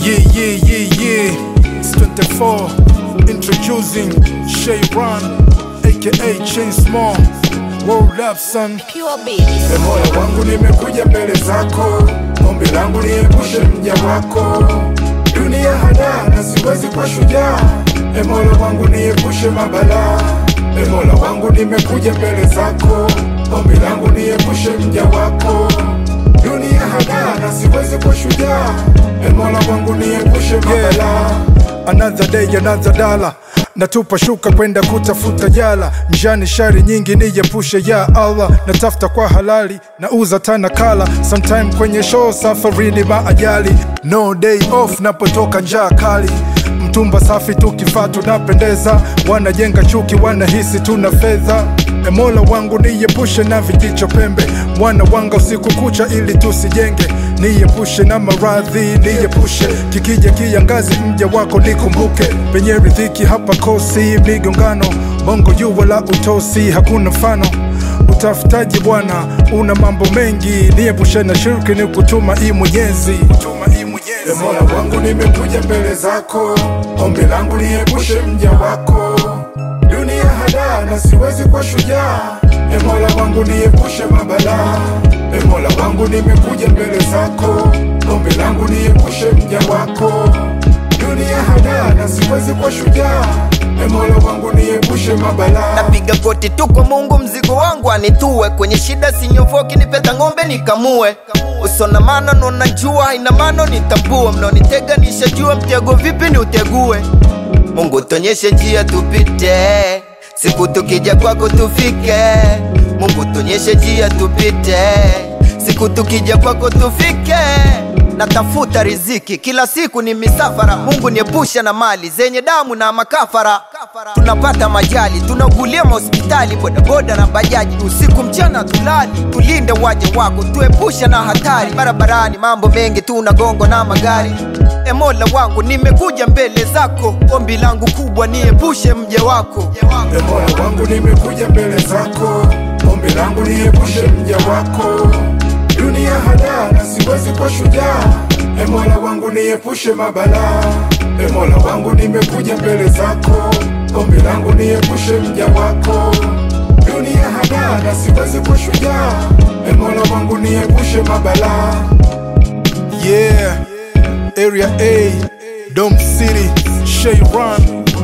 Yeah, yeah, yeah, yeah. It's 24. Introducing Shay Run, aka Chain Small. World up, son. Pure baby. E Mola wangu nimekuja mbele zako, ombi langu niepushe mja wako. Dunia hadaa na siwezi kwa shujaa, e Mola wangu niepushe mabalaa. E Mola wangu nimekuja mbele zako, ombi langu niepushe mja wako. Dunia hadaa na siwezi kwa shujaa, e Mola wangu niepushe mabalaa. Another day, another dollar natupa shuka kwenda kutafuta jala mjani shari nyingi nijepushe ya Allah natafuta kwa halali nauza tana kala sometime kwenye show safarini maajali no day off napotoka njaa kali mtumba safi tukifaa tunapendeza wanajenga chuki wanahisi tuna fedha E Mola wangu niepushe na vijicho pembe wana wanga usiku kucha ili tusijenge niepushe na maradhi niepushe kikija kiangazi mja wako nikumbuke penye riziki hapa kosi migongano bongo juu wala utosi hakuna mfano utafutaji bwana una mambo mengi niepushe na shirki ni kutuma hii mwenyezi E Mola wangu nimekuja mbele zako ombi langu niepushe mja wako dunia hadaa na siwezi kwa shujaa e mola wangu niepushe mabalaa e mola wangu nimekuja mbele zako ombi langu niepushe mja wako dunia hadaa na siwezi kwa shujaa e mola wangu niepushe mabalaa napiga goti tu kwa mungu mzigo wangu anitue kwenye shida sinyovoki nipeta ng'ombe nikamue usona mano nona jua ina mano nitambua mnaonitega nishajua mtego vipi ni utegue mungu tonyeshe njia tupite siku tukija kwako tufike mungu tonyeshe njia tupite siku tukija kwako tufike natafuta riziki kila siku ni misafara mungu niepusha na mali zenye damu na makafara tunapata majali tunaugulia mahospitali bodaboda na bajaji usiku mchana tulali tulinde waja wako tuepusha na hatari barabarani mambo mengi tunagongo na magari e mola wangu nimekuja mbele zako ombi langu kubwa niepushe mje wako e mola wangu nimekuja mbele zako ombi langu niepushe mja wako dunia hadaa na siwezi kwa shujaa e mola wangu niepushe mabalaa e mola wangu nimekuja mbele zako ombi langu niepushe mja wako dunia hadaa na siwezi kwa shujaa e mola wangu niepushe mabalaa yeah area a dom city shay run